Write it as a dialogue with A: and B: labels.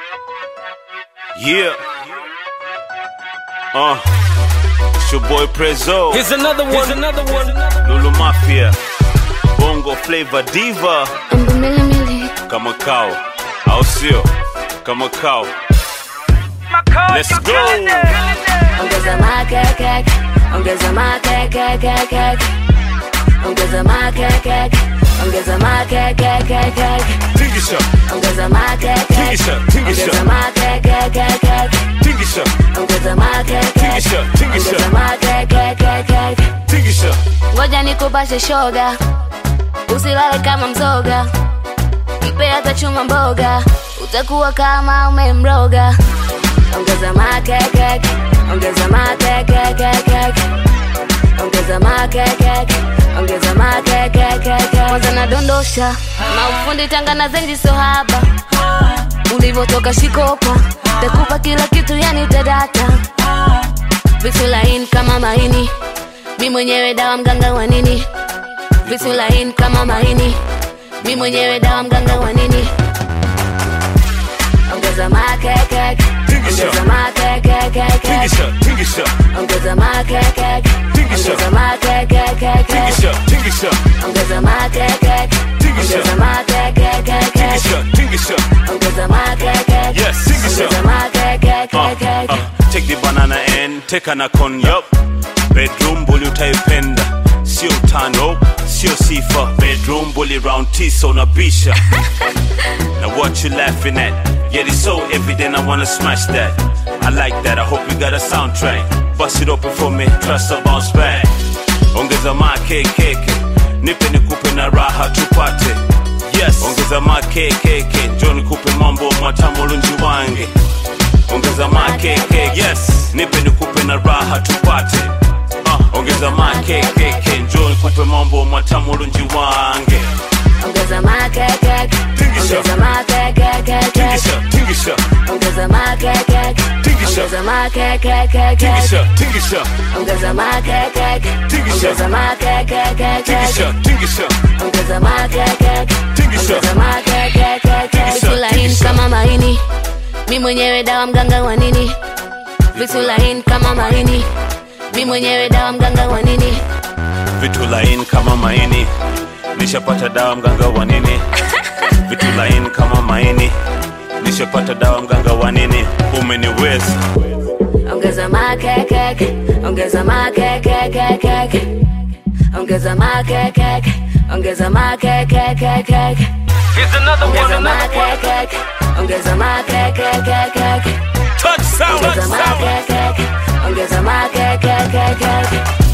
A: Yeah. Uh. It's your boy Prezzo.
B: Here's another one. Here's another one.
A: Lulu Mafia. Bongo Flavor Diva.
C: Umbu mili mili,
A: Kama kao. Au sio? Kama kao. Let's go.
C: ongeza makeke, ongeza makeke, ongeza makeke, ongeza makeke,
A: Tingisha.
C: ongeza makeke,
A: Tingisha. Tingisha.
C: ongeza makeke,
A: Tingisha.
C: ongeza makeke,
A: Tingisha. Tingisha.
C: ongeza makeke.
A: Tingisha.
C: Ngoja nikupashe shoga, usilale kama mzoga, mpe hata chuma mboga, utakuwa kama umemroga. Ongeza makeke, ongeza makeke, ongeza makeke, ongeza makeke. Kwanza nadondosha maufundi Tanga na zenji sohaba, ulivyotoka shikopa, takupa kila kitu yani tadata, vitu laini kama maini mi mwenyewe dawa mganga wa nini vitu laini kama maini mi mwenyewe dawa mganga wa nini ongeza makeke
A: Tingisha.
C: ongeza makeke
A: Tingisha. Tingisha.
C: ongeza makeke
A: Tingisha.
C: ongeza makeke
A: Tingisha. Tingisha.
C: ongeza makeke
A: Tingisha.
C: ongeza makeke
A: Tingisha. Tingisha.
C: ongeza makeke
A: Yes, tingisha.
C: ongeza makeke
A: Uh, uh, take the banana and take an con yup bedroom bully utaipenda sio tano sio sifa bedroom bully round tisa unabisha now what you laughing at yeah it's so evident i wanna smash that i like that i hope you got a soundtrack bust it open for me trust a bounce back ongeza makekeke nipe nikupe na raha tupate yes ongeza makekeke njo nikupe mambo matamu lunji wange ongeza makekeke yes nipe nikupe na raha tupate uh, ongeza makekeke njo nikupe mambo matamu lunji wange
C: ongeza makeke
A: Tingisha.
C: ongeza makeke
A: tingisha tingisha
C: ongeza makeke
A: Tingisha.
C: ongeza makeke
A: tingisha tingisha
C: ongeza makeke
A: Tingisha.
C: ongeza makeke
A: tingisha tingisha
C: ongeza makeke
A: Tingisha.
C: ongeza makeke
A: Tingisha.
C: vitu laini
A: Tingisha.
C: kama maini mi mwenyewe dawa mganga wa nini vitu laini kama maini mi mwenyewe dawa mganga wa nini
A: vitu laini kama maini nishapata dawa mganga wa nini vitu laini kama maini nishapata dawa mganga wa nini umeniweza
C: ongeza makeke ongeza makeke ongeza makeke ongeza makeke
B: Here's another one.
C: ongeza
B: Another one.
C: makeke ongeza makeke
A: touch sound,
C: ongeza
A: touch sound.
C: makeke ongeza makeke